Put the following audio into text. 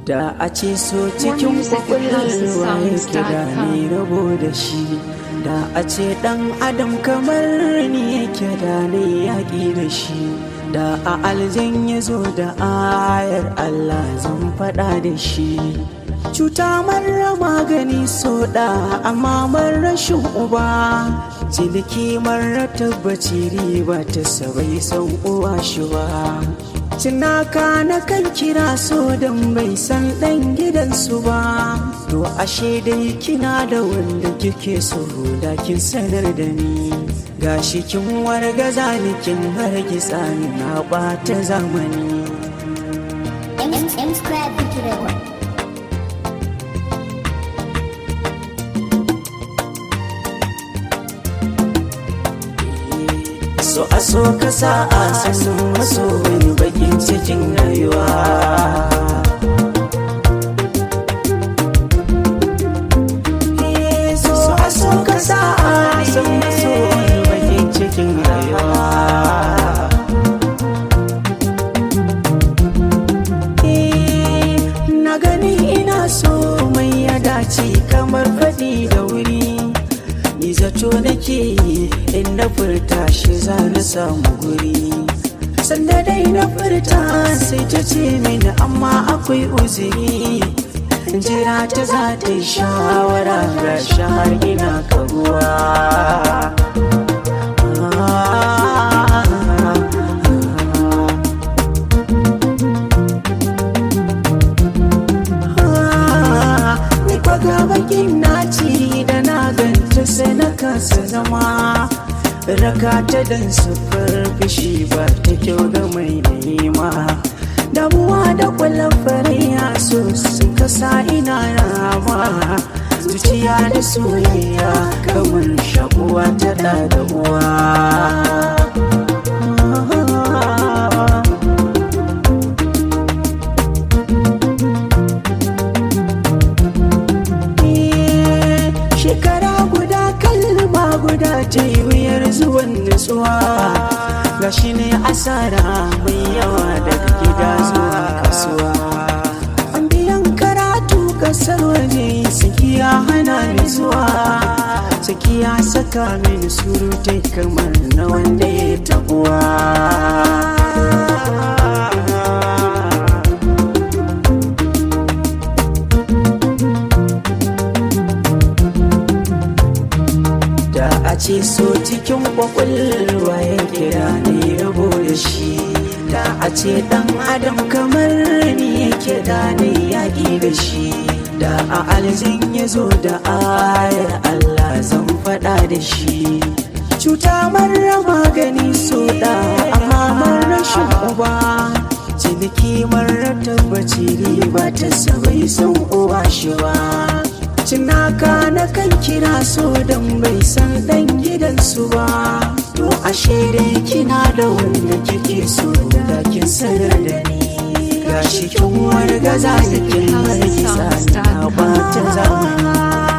da a ce so cikin kwakwalwa yake da ni rabo da shi da a ce dan adam kamar ni yake da ni yaƙi da shi da a aljan ya zo da ayar allah zan faɗa da shi cuta marar magani so da amma rashin uba ciniki marar tabbaci riba ta sabai san uwa shi ba Cinaka na kan kira so don bai san ɗan gidansu ba To ashe dai kina da wanda kike so da kin sanar da ni Gashi kin wargaza ni kin hargitsa ni na ɓata zamani M Square Big Record. So a so ka sa a sanin maso wani bakin cikin rayuwa So a so ka sa a sanin maso wani bakin cikin rayuwa Na gani ina so mai ya dace kamar faɗi da wuri Ni zato nake yi in na furta shi za na samu guri Sanda dai na furta sai ta ce mini amma akwai uzuri Jira ta za ta yi shawara ga shahar ina karuwa Ni kwaga bakin naci da na ganta sai na kasa zama Raka ta dan sufar fishi ba ta kyau ga mai nema Damuwa da kwallon fariya so sun kasa ina rama Zuciya da soyayya kamar shakuwa ta da da uwa shekara guda kalma guda ta yi wuyar zuwan nutsuwa ga shi ne asara mai yawa daga gida zuwa kasuwa an biyan karatu kasar waje sakiya hana ni zuwa sakiya saka mini surutai kamar na wanda ya tabuwa da a ce so cikin kwakwalwa ya kira ne rabo da shi da a ce dan adam kamar ni yake da ne yaƙi da shi da a aljin ya zo da ayar allah zan faɗa da shi cuta marar magani so da amma marar rashin uba ciniki marar tabbaci riba ta sabai san uba shi ba Cinaka na kan kira so don bai san dan gidansu ba To ashe dai kina da wanda kike so da kin sanar da ni Gashi kin wargaza da kin hargitsa na ɓata zamani